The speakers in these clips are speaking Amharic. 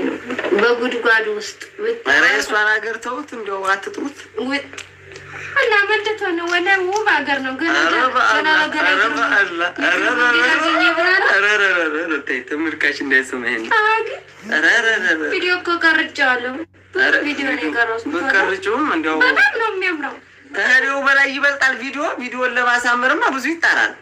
ነው በጉድጓድ ውስጥ ኧረ የእሷን ሀገር ተውት፣ እንዲያው አትጥሩት። ውጥ እና መልቶ ነው ወደ ውብ ሀገር ነው ገና ኧረ ገና በአላህ፣ ገና ኧረ ገና በአላህ፣ ኧረ ኧረ ኧረ ኧረ ኧረ ኧረ ተይ፣ ተመልካች እንዳይሰማ ይሄን። ኧረ ኧረ ኧረ ኧረ ቪዲዮ እኮ ቀርጬዋለሁ። ብዙ ኧረ ቪዲዮ ነው የቀረጽኩት። ብትቀርጪውም እንዲያው በጣም ነው የሚያምረው። ከሄደው በላይ ይበልጣል። ቪዲዮ ቪዲዮን ለማሳመርማ ብዙ ይጣራል።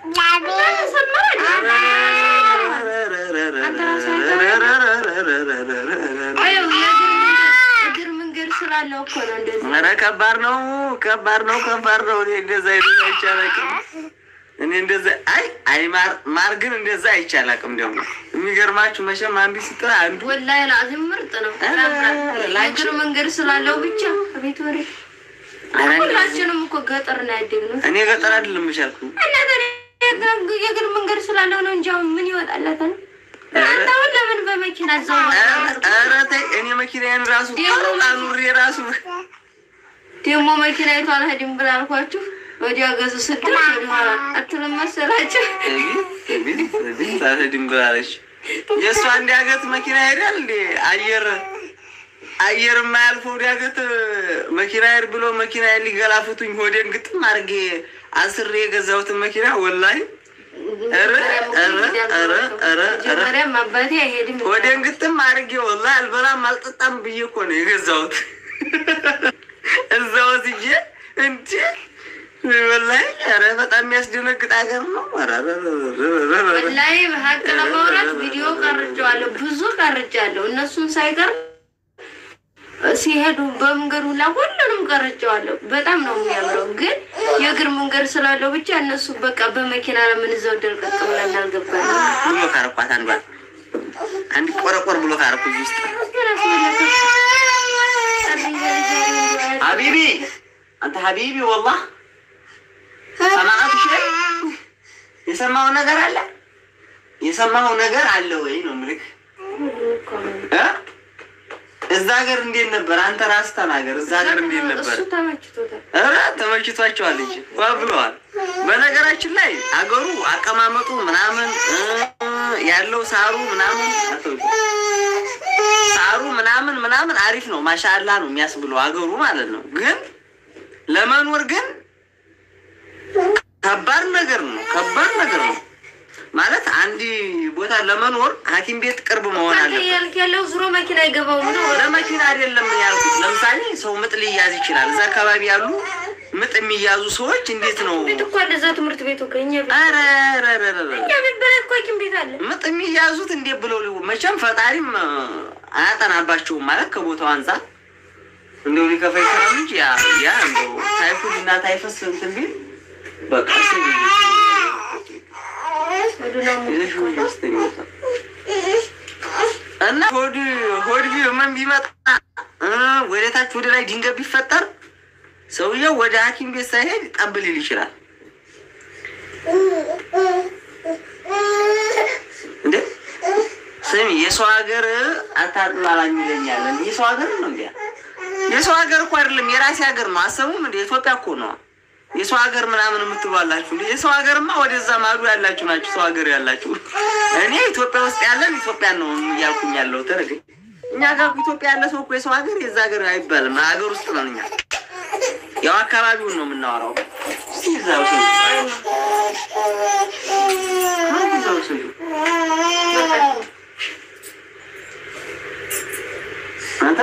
አየው የእግር እግር መንገድ ስላለው እኮ ነው እንደዚህ ኧረ ከባድ ነው፣ ከባድ ነው፣ ከባድ ነው። እኔ እንደዛ አይነት አይቻላቅም። እኔ እንደዛ አይ አይ ማር ማር ግን እንደዛ አይቻላቅም። ደግሞ የሚገርማችሁ መቼም አንዱ ሲጥራ አንዱ ወላሂ ላዚም ምርጥ ነው። የእግር መንገድ ስላለው ብቻ ቤት ወሬ ሁላችንም እኮ ገጠር ነው ያደግነው። እኔ ገጠር አይደለም የምቻልኩ እና ታዲያ የእግር መንገድ ስላለው ነው እንጂ አሁን ምን ይወጣለታል? አንተ አሁን ለምን በመኪና እዛው ኧረ ተይ እኔ መኪናዬን ራሱ አኑሬ ራሱ ደግሞ መኪና ይቷ አልሄድም ብላ አልኳችሁ። ወዲያ ገዙ ስድር ወዲኋላ አትልም መሰላችሁ? ድንግላለች የእሷ እንዲያገት መኪና ሄዳል እንዴ አየር አየር የማያልፈው ዲያገት መኪና ሄድ ብሎ መኪና ሊገላፍቱኝ ሆዴን ግጥም አድርጌ አስሬ የገዛሁትን መኪና ወላሂ ኧረ ኧረ ኧረ ኧረ ኧረ መጀመሪያም አባቴ አይሄድም ሆዴን ግጥም አድርጌ ወላሂ አልበላም አልጠጣም ብዬ እኮ ነው የገዛሁት። እዛ ወስጄ እንጂ ወላሂ ኧረ በጣም የሚያስደነግጥ ሀገር ነው። ኧረ ኧረ ኧረ ኧረ ኧረ ወላሂ በሀቅ ለማውራት ቪዲዮ ቀርጬዋለሁ፣ ብዙ ቀርጬዋለሁ። እነሱን ሳይቀር ሲሄዱ በመንገዱ ላይ ሁሉንም ቀርጬዋለሁ። በጣም ነው የሚያምረው። ግን የእግር መንገድ ስላለው ብቻ እነሱ በቃ በመኪና ለምን እዛው ደርቀቅ ብለን አልገባንም። ብሎ ካረኳት አንዷን አንድ ቆረቆር ብሎ ካረኩ እዚህ ውስጥ ሀቢቢ አንተ ሀቢቢ ወላህ ሰማዓት ሸይ የሰማኸው ነገር አለ የሰማኸው ነገር አለ ወይ ነው ምልክ እ እዛ ሀገር እንዴት ነበር? አንተ ራስህ ተናገር። እዛ ሀገር እንዴት ነበር? እሱ ተመችቶታል። ኧረ ተመችቷቸዋል እንጂ ዋ ብለዋል። በነገራችን ላይ አገሩ አቀማመጡ ምናምን እ ያለው ሳሩ ምናምን አትወጡ። ሳሩ ምናምን ምናምን አሪፍ ነው። ማሻአላ ነው የሚያስብለው አገሩ ማለት ነው። ግን ለመኖር ግን ከባድ ነገር ነው። ከባድ ነገር ነው ማለት አንድ ቦታ ለመኖር ሐኪም ቤት ቅርብ መሆን አንተ አለበት። እያልክ ያለው ዙሮ መኪና አይገባውም ነው ለመኪና አይደለም ያልኩት። ለምሳሌ ሰው ምጥ ሊያዝ ይችላል። እዛ አካባቢ ያሉ ምጥ የሚያዙ ሰዎች እንዴት ነው? ቤት እኮ አለ እዛ ትምህርት ቤቱ ከኛ ቤት ኧረ ኧረ ኧረ ኧረ እኛ ቤት በላይ እኮ ሐኪም ቤት አለ። ምጥ የሚያዙት እንዴት ብለው ሊሆን መቼም ፈጣሪም እ፣ አያጠናባቸውም ማለት ከቦታው አንጻር እንደው ሊከፋ ይችላል እንጂ ያ ያ እንደው ታይፎድ እና ታይፈስ እንትን ቢል በቃ እሱ ይዘሽ ወደ ውስጥ ይወጣል። እና ሆድ ሆድ ቢ- ምን ቢመጣ እ፣ ወደ ታች ወደ ላይ ድንገት ቢፈጠር ሰውየው ወደ ሐኪም ቤት ሳይሄድ ጠብ ሊል ይችላል። እንዴ ስሚ፣ የሰው ሀገር አታጥላላኝ ይለኛል። እንዴ የሰው ሀገር ነው እንዴ? የሰው ሀገር እኮ አይደለም የራሴ ሀገር ነው። አሰቡም እንዴ ኢትዮጵያ እኮ ነው። የሰው ሀገር ምናምን የምትባላችሁ እንዴ? የሰው ሀገርማ ወደዛ ማዶ ያላችሁ ናችሁ። ሰው ሀገር ያላችሁ እኔ ኢትዮጵያ ውስጥ ያለን ኢትዮጵያ ነው እያልኩኝ ያለው ተረገ እኛ ጋር እኮ ኢትዮጵያ ያለ ሰው እኮ የሰው ሀገር የዛ ሀገር አይባልም። ሀገር ውስጥ ነን እኛ። ያው አካባቢውን ነው የምናወራው። እስኪ እዛው ሰው እዛው ሰው አንተ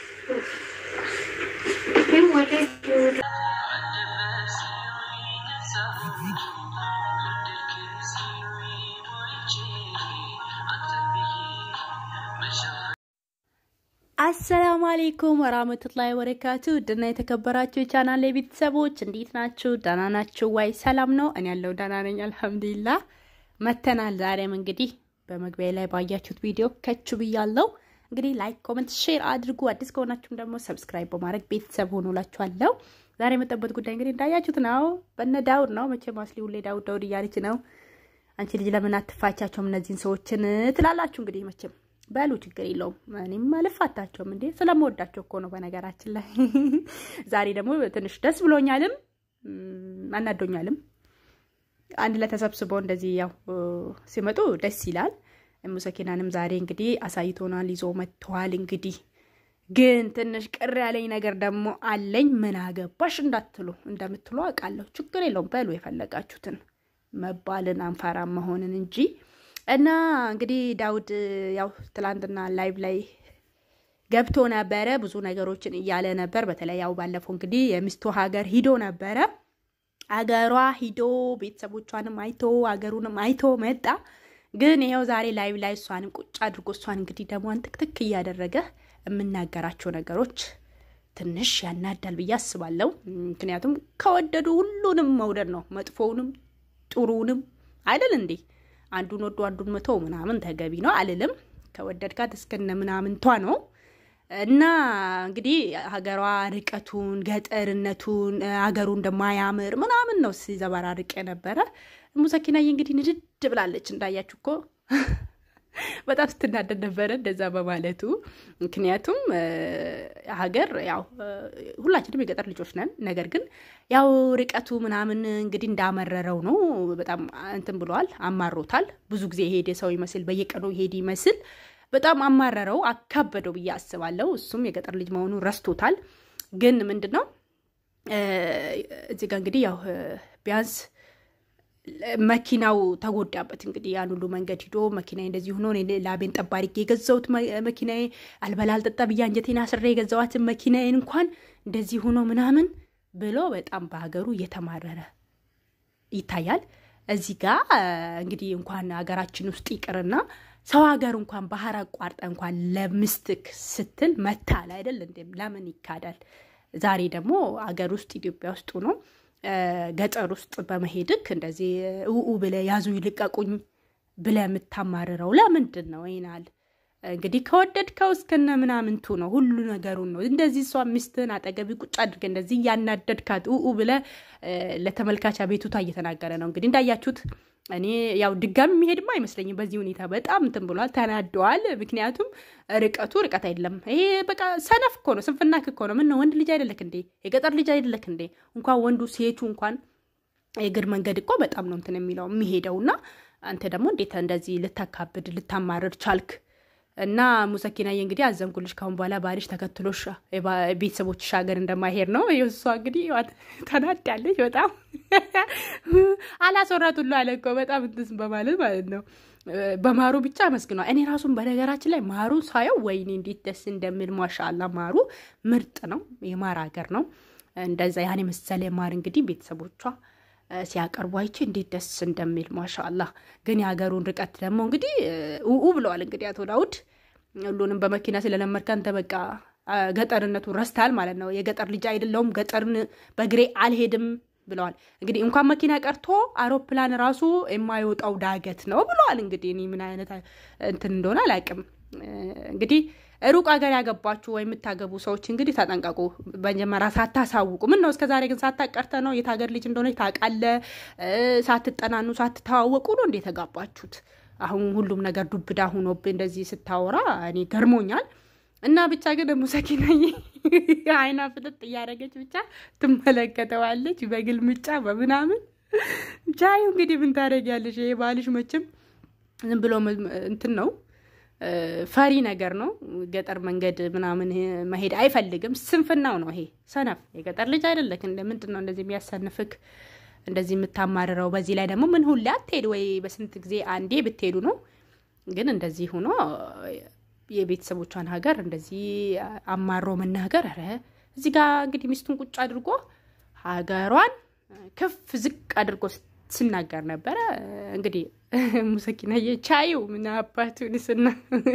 አሰላሙ አሌይኩም ወራህመቱላሂ ወበረካቱ ድና የተከበራችሁ የቻናል ቤተሰቦች እንዴት ናችሁ? ደህና ናችሁ ዋይ? ሰላም ነው? እኔ ያለው ደህና ነኝ አልሐምዱሊላህ። መተናል ዛሬም እንግዲህ በመግቢያ ላይ ባያችሁት ቪዲዮ ከቹ ብያለው። እንግዲህ ላይክ፣ ኮመንት፣ ሼር አድርጉ። አዲስ ከሆናችሁም ደግሞ ሰብስክራይብ በማድረግ ቤተሰብ ሆኖላችኋለሁ። ዛሬ የመጣበት ጉዳይ እንግዲህ እንዳያችሁት ነው። በነ ዳውድ ነው መቼም አስሊ ሁሌ ዳውድ ዳውድ እያለች ነው። አንቺ ልጅ ለምን አትፋቻቸውም እነዚህን ሰዎችን ትላላችሁ። እንግዲህ መቼም በሉ ችግር የለውም። እኔም አልፋታቸውም እንዴ ስለምወዳቸው እኮ ነው። በነገራችን ላይ ዛሬ ደግሞ ትንሽ ደስ ብሎኛልም አናዶኛልም። አንድ ላይ ተሰብስበው እንደዚህ ያው ሲመጡ ደስ ይላል። ሙሰኪናንም ዛሬ እንግዲህ አሳይቶናል፣ ይዞ መጥተዋል። እንግዲህ ግን ትንሽ ቅር ያለኝ ነገር ደግሞ አለኝ። ምን አገባሽ እንዳትሉ እንደምትሉ አውቃለሁ። ችግር የለውም በሉ የፈለጋችሁትን መባልን አንፈራም መሆንን እንጂ እና እንግዲህ ዳውድ ያው ትላንትና ላይቭ ላይ ገብቶ ነበረ። ብዙ ነገሮችን እያለ ነበር። በተለይ ያው ባለፈው እንግዲህ የሚስቱ ሀገር ሂዶ ነበረ። አገሯ ሂዶ ቤተሰቦቿንም አይቶ አገሩንም አይቶ መጣ። ግን ይኸው ዛሬ ላይቭ ላይ እሷንም ቁጭ አድርጎ እሷን እንግዲህ ደሟን ትክትክ እያደረገ የምናገራቸው ነገሮች ትንሽ ያናዳል ብዬ አስባለሁ። ምክንያቱም ከወደዱ ሁሉንም መውደድ ነው፣ መጥፎውንም ጥሩውንም አይደል እንዴ? አንዱን ወዶ አንዱን መቶ ምናምን ተገቢ ነው አልልም። ከወደድካት እስከነ ምናምንቷ ነው እና እንግዲህ ሀገሯ ርቀቱን፣ ገጠርነቱን፣ ሀገሩ እንደማያምር ምናምን ነው ሲዘበራርቅ የነበረ። ሙሰኪናዬ እንግዲህ ንድድ ብላለች እንዳያችሁ እኮ በጣም ስትናደድ ነበረ እንደዛ በማለቱ። ምክንያቱም ሀገር ያው ሁላችንም የገጠር ልጆች ነን። ነገር ግን ያው ርቀቱ ምናምን እንግዲህ እንዳመረረው ነው። በጣም እንትን ብለዋል፣ አማሮታል። ብዙ ጊዜ የሄደ ሰው ይመስል በየቀኑ የሄድ ይመስል በጣም አማረረው፣ አካበደው ብዬ አስባለሁ። እሱም የገጠር ልጅ መሆኑን ረስቶታል። ግን ምንድን ነው እዚህ ጋር እንግዲህ ያው ቢያንስ መኪናው ተጎዳበት። እንግዲህ ያን ሁሉ መንገድ ሂዶ መኪና እንደዚህ ሆኖ ላቤን ጠብ አድርጌ የገዛሁት መኪና አልበላ አልጠጣ ብዬ አንጀቴን አስሬ የገዛኋትን መኪናዬን እንኳን እንደዚህ ሆኖ ምናምን ብሎ በጣም በሀገሩ እየተማረረ ይታያል። እዚህ ጋ እንግዲህ እንኳን ሀገራችን ውስጥ ይቅርና ሰው ሀገር እንኳን ባህር አቋርጠ እንኳን ለምስትክ ስትል መታል አይደል? እንዴም ለምን ይካዳል? ዛሬ ደግሞ ሀገር ውስጥ ኢትዮጵያ ውስጥ ነው ገጠር ውስጥ በመሄድክ እንደዚህ ውኡ ብለ ያዙ ይልቀቁኝ ብለ የምታማርረው ለምንድን ነው? ይናል እንግዲህ ከወደድከው እስከነ ምናምንቱ ነው ሁሉ ነገሩን ነው እንደዚህ እሷ ሚስትህን አጠገቢ ቁጭ አድርገ እንደዚህ እያናደድካት ውኡ ብለ ለተመልካች ቤቱታ እየተናገረ ነው። እንግዲህ እንዳያችሁት እኔ ያው ድጋሚ የሚሄድማ አይመስለኝም። በዚህ ሁኔታ በጣም እንትን ብሏል፣ ተናደዋል። ምክንያቱም ርቀቱ ርቀት አይደለም። ይሄ በቃ ሰነፍ እኮ ነው፣ ስንፍና እኮ ነው። ምን ነው ወንድ ልጅ አይደለክ እንዴ? የገጠር ልጅ አይደለክ እንዴ? እንኳን ወንዱ ሴቱ እንኳን የእግር መንገድ እኮ በጣም ነው እንትን የሚለው የሚሄደው እና አንተ ደግሞ እንዴት እንደዚህ ልታካብድ ልታማርር ቻልክ? እና ሙሰኪናዬ እንግዲህ አዘንኩልሽ። ካሁን በኋላ ባልሽ ተከትሎሽ ቤተሰቦችሽ ሀገር እንደማይሄድ ነው። እሷ እንግዲህ ተናዳለች በጣም አላስወራት ሁሉ አለ እኮ በጣም እንትስ በማለት ማለት ነው። በማሩ ብቻ አመስግኗል። እኔ ራሱን በነገራችን ላይ ማሩ ሳየው ወይኔ እንዴት ደስ እንደሚል ማሻአላ። ማሩ ምርጥ ነው፣ የማር ሀገር ነው። እንደዛ ያን የመሰለ ማር እንግዲህ ቤተሰቦቿ ሲያቀርቡ አይቼ እንዴት ደስ እንደሚል ማሻአላ። ግን የሀገሩን ርቀት ደግሞ እንግዲህ ውኡ ብለዋል። እንግዲህ አቶ ዳውድ ሁሉንም በመኪና ስለለመድክ አንተ በቃ ገጠርነቱን ረስታል ማለት ነው። የገጠር ልጅ አይደለውም፣ ገጠርን በእግሬ አልሄድም ብለዋል። እንግዲህ እንኳን መኪና ቀርቶ አውሮፕላን ራሱ የማይወጣው ዳገት ነው ብለዋል። እንግዲህ እኔ ምን አይነት እንትን እንደሆነ አላውቅም። እንግዲህ ሩቅ ሀገር ያገባችሁ ወይ የምታገቡ ሰዎች እንግዲህ ተጠንቀቁ። መጀመሪያ ሳታሳውቁ ምን ነው እስከ ዛሬ ግን ሳታቀርተ ነው የት ሀገር ልጅ እንደሆነች ታውቃለህ። ሳትጠናኑ ሳትተዋወቁ ነው እንደ የተጋባችሁት። አሁን ሁሉም ነገር ዱብዳ ሁኖብ እንደዚህ ስታወራ እኔ ገርሞኛል። እና ብቻ ግን ሙሰኪናዬ አይና ፍጥጥ እያደረገች ብቻ ትመለከተዋለች በግልምጫ በምናምን ብቻ። እንግዲህ ምን ታደርጊያለሽ? ይሄ ባልሽ መቼም ዝም ብሎ እንትን ነው ፈሪ ነገር ነው። ገጠር መንገድ ምናምን መሄድ አይፈልግም። ስንፍናው ነው ይሄ። ሰነፍ የገጠር ልጅ አይደለክ። እንደ ምንድን ነው እንደዚህ የሚያሰንፍክ እንደዚህ የምታማርረው? በዚህ ላይ ደግሞ ምን ሁሌ አትሄድ ወይ በስንት ጊዜ አንዴ ብትሄዱ ነው። ግን እንደዚህ ሆኖ የቤተሰቦቿን ሀገር እንደዚህ አማሮ መናገር፣ ኧረ እዚህ ጋር እንግዲህ ሚስቱን ቁጭ አድርጎ ሀገሯን ከፍ ዝቅ አድርጎ ስናገር ነበረ። እንግዲህ ሙሰኪናዬ ቻዩ ምን አባቱን ስና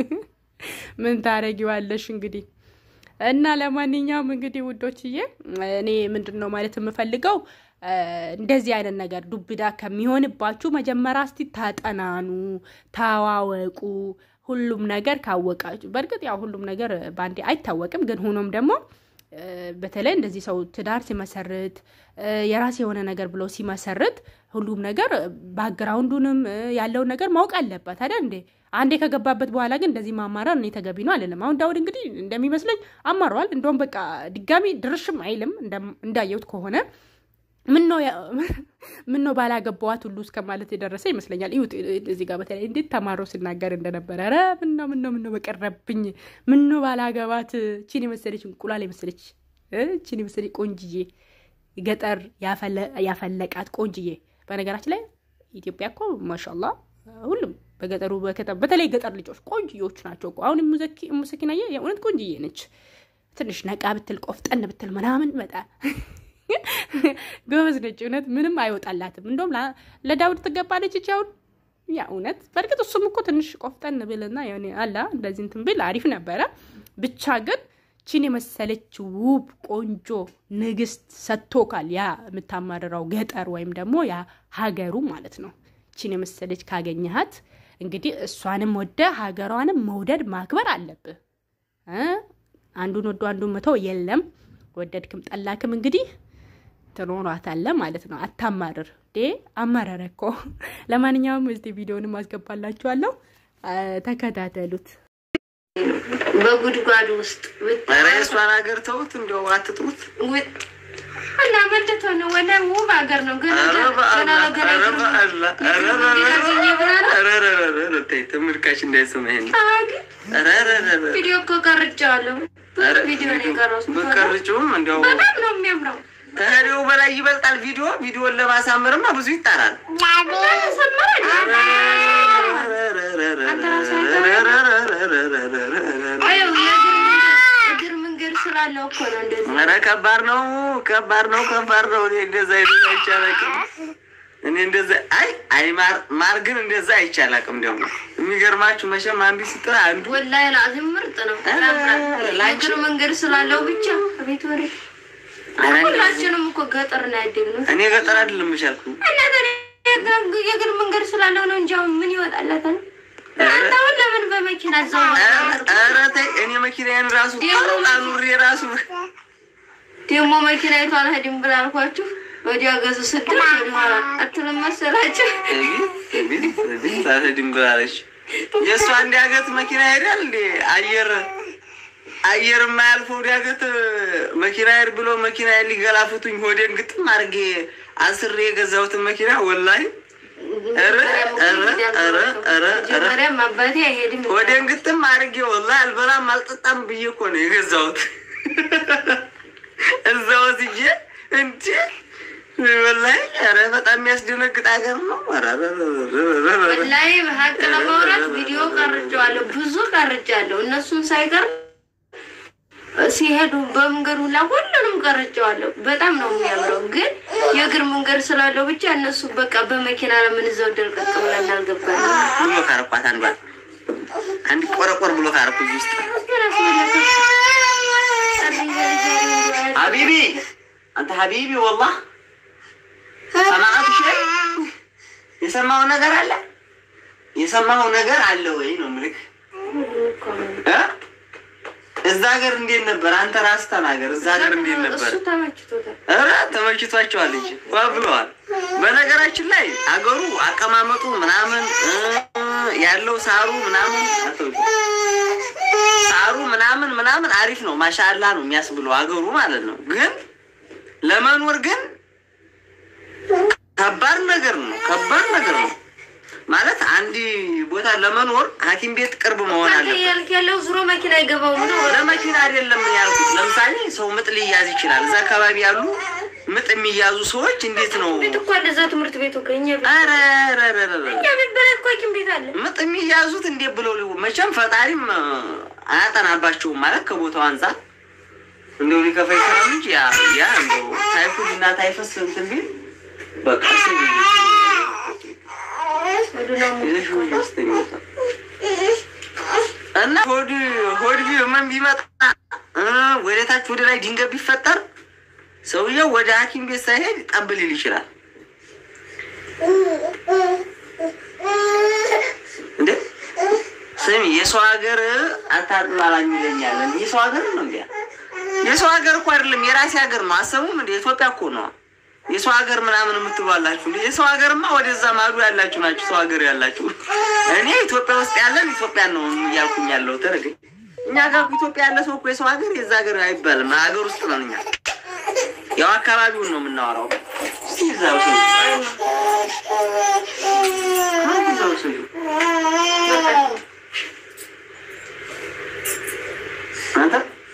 ምን ታረጊዋለሽ እንግዲህ እና ለማንኛውም እንግዲህ ውዶችዬ እኔ ምንድን ነው ማለት የምፈልገው እንደዚህ አይነት ነገር ዱብዳ ከሚሆንባችሁ መጀመሪያ እስቲ ታጠናኑ፣ ታዋወቁ። ሁሉም ነገር ካወቃችሁ በእርግጥ ያው ሁሉም ነገር በአንዴ አይታወቅም። ግን ሆኖም ደግሞ በተለይ እንደዚህ ሰው ትዳር ሲመሰርት የራሴ የሆነ ነገር ብሎ ሲመሰርት ሁሉም ነገር ባክግራውንዱንም ያለውን ነገር ማወቅ አለበት አይደል እንዴ? አንዴ ከገባበት በኋላ ግን እንደዚህ ማማረር እኔ ተገቢ ነው አለንም። አሁን ዳውድ እንግዲህ እንደሚመስለኝ አማረዋል። እንደውም በቃ ድጋሚ ድርሽም አይልም እንዳየሁት ከሆነ ምን ነው ባላገባዋት ሁሉ እስከ ማለት የደረሰ ይመስለኛል። ይሁት እዚህ ጋር በተለይ እንዴት ተማሮ ሲናገር እንደነበረ ኧረ ምነው ምነው ምነው በቀረብኝ ምነው ባላገባት ቺን የመሰለች እንቁላል የመሰለች ቺን የመሰለች ቆንጅዬ ገጠር ያፈለቃት ቆንጅዬ። በነገራችን ላይ ኢትዮጵያ እኮ ማሻላ ሁሉም በገጠሩ በተለይ ገጠር ልጆች ቆንጅዬዎች ናቸው እኮ። አሁን ሙሰኪናየ የእውነት ቆንጅዬ ነች። ትንሽ ነቃ ብትል ቆፍጠን ብትል ምናምን በጣም ጎበዝ ነች። እውነት ምንም አይወጣላትም። እንደውም ለዳውድ ትገባለች እች አሁን ያ እውነት። በእርግጥ እሱም እኮ ትንሽ ቆፍጠን ብልና አላ እንደዚህ እንትን ብል አሪፍ ነበረ። ብቻ ግን ቺን የመሰለች ውብ ቆንጆ ንግስት ሰጥቶካል። ያ የምታማርረው ገጠር ወይም ደግሞ ያ ሀገሩ ማለት ነው። ቺን የመሰለች ካገኘሃት እንግዲህ እሷንም ወደ ሀገሯንም መውደድ ማክበር አለብህ። አንዱን ወዶ አንዱን መተው የለም። ወደድክም ጠላክም እንግዲህ ትኖሯታለህ ማለት ነው። አታማርር ዴ አማረረ እኮ። ለማንኛውም እስቲ ቪዲዮንም አስገባላችኋለሁ፣ ተከታተሉት። በጉድጓድ ውስጥ ኧረ የእሷን ሀገር ተውት፣ እንዲያው አትጥሩት። እና መልቶ ነው ወደ ውብ ሀገር ነው ግን ተመልካች እንዳይሰማ ይሄን ቪዲዮ እኮ ቀርጬዋለሁ። ቪዲዮ ነው የቀረጽኩት። ብትቀርጪውም እንዲያው በጣም ነው የሚያምረው። ከሄዴው በላይ ይበልጣል። ቪዲዮ ቪዲዮን ለማሳመርማ ብዙ ይጣራል። እግር መንገድ ስላለው እኮ ነው እንደዚህ። ኧረ ከባድ ነው፣ ከባድ ነው፣ ከባድ ነው። እኔ እንደዛ አይነት አይቻላቅም። እኔ እንደዛ አይ አይ ማር ማር ግን እንደዛ አይቻላቅም። ደግሞ የሚገርማችሁ መቼም አንዱ ስትራ አንዱ ወላሂ ላዚም ምርጥ ነው። እግር መንገድ ስላለው ብቻ ቤት ወሬ ሁላችንም እኮ ገጠር ነው ያደግነው። እኔ ገጠር አይደለም የቻልኩ የእግር መንገድ ስላለው ነው እንጂ አሁን ምን ይወጣለታል? አንተ አሁን ለምን በመኪና እዛው ኧረ ተይ እኔ መኪናዬን ራሱ አኑሬ ራሱ ደግሞ መኪና ይቷ አልሄድም ብላ አልኳችሁ ወዲያ ገዙ ስድስት ወደኋላ አትልም መሰላችሁ? ሳትሄድም ብላለች። የእሷ እንዲያገት መኪና ሄዳል እንዴ አየር አየር የማያልፈው ዲያገት መኪና ሄድ ብሎ መኪና ሊገላፍቱኝ ሆዴን ግጥም አድርጌ አስሬ የገዛሁትን መኪና ወላሂ መጀመሪያም አባቴ አይሄድም ሆዴን ግጥም አድርጌ ወላሂ አልበላም አልጠጣም ብዬ እኮ ነው የገዛሁት። እዛ ወስጄ እንጂ ወላሂ ኧረ በጣም የሚያስደነግጥ ሀገር ነው። ወላሂ ሀቅ ለማውራት ቪዲዮ ቀርጬዋለሁ፣ ብዙ ቀርጬዋለሁ። እነሱን ሳይቀር ሲሄዱ በመንገዱ ላይ ሁሉንም ቀርጬዋለሁ። በጣም ነው የሚያምረው። ግን የእግር መንገድ ስላለው ብቻ እነሱ በቃ በመኪና ለምን እዛው ደርቀቅ ብለን አልገባንም። ብሎ ካረኳት አንዷ አንድ ቆረቆር ብሎ ካረኩ እዚህ ውስጥ ሀቢቢ አንተ ሀቢቢ ወላህ ሰማዓቱ ሸይ የሰማው ነገር አለ የሰማው ነገር አለ ወይ ነው ምልክ እ እዛ ሀገር እንዴት ነበር? አንተ ራስህ ተናገር። እዛ ሀገር እንዴት ነበር? እሱ ተመችቶታል። ኧረ ተመችቷቸዋል እንጂ ዋ ብለዋል። በነገራችን ላይ አገሩ አቀማመጡ ምናምን እ ያለው ሳሩ ምናምን አትወጡ ሳሩ ምናምን ምናምን አሪፍ ነው። ማሻአላ ነው የሚያስብለው አገሩ ማለት ነው። ግን ለመኖር ግን ከባድ ነገር ነው። ከባድ ነገር ነው ማለት አንድ ቦታ ለመኖር ሐኪም ቤት ቅርብ መሆን አንተ አለበት። ያልክ ያለው ዙሮ መኪና አይገባውም ነው። ለመኪና አይደለም ያልኩት። ለምሳሌ ሰው ምጥ ሊያዝ ይችላል። እዛ አካባቢ ያሉ ምጥ የሚያዙ ሰዎች እንዴት ነው? ቤት እኮ አለ እዛ ትምህርት ቤቱ ከኛ ቤት ኧረ ኧረ ኧረ ኧረ እኛ ቤት በላይ እኮ ሐኪም ቤት አለ። ምጥ የሚያዙት እንዴት ብለው ሊሆን መቼም ፈጣሪም አያጠናባቸውም ማለት ከቦታው አንጻር እንደው ሊከፋ ይችላል እንጂ ያ ያ እንደው ታይፎይድ እና ታይፈስ እንትን ቢል በቃ ስሚ ወደ ነው ይዘሽ ወደ ውስጥ የሚወጣው እና ሆድ ሆድ ቢመን ቢመጣ እ ወደ ታች ወደ ላይ ድንገት ቢፈጠር ሰውየው ወደ ሐኪም ቤት ሳይሄድ ጠብ ሊል ይችላል። እንዴ ስሚ፣ የሰው ሀገር አታጥላላኝ ይለኛል። እንዴ የሰው ሀገር ነው እንዴ? የሰው ሀገር እኮ አይደለም የራሴ ሀገር ነው። አሰቡም እንዴ ኢትዮጵያ እኮ ነው። የሰው ሀገር ምናምን የምትባላችሁ እንዴ? የሰው ሀገርማ ወደዛ ማዶ ያላችሁ ናችሁ። ሰው ሀገር ያላችሁ እኔ ኢትዮጵያ ውስጥ ያለን ኢትዮጵያን ነው እያልኩኝ ያለው ተረገ እኛ ጋር እኮ ኢትዮጵያ ያለ ሰው እኮ የሰው ሀገር የዛ ሀገር አይባልም። ሀገር ውስጥ ነን እኛ። ያው አካባቢውን ነው የምናወራው። እስኪ እዛው ስዩ፣ እዛው ስዩ። አንተ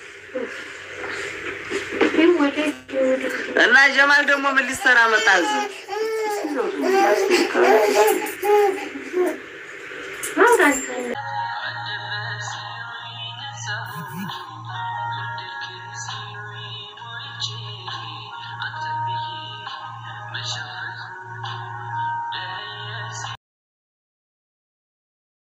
እና ጀማል ደግሞ ምን ሊሰራ መጣ እዚህ?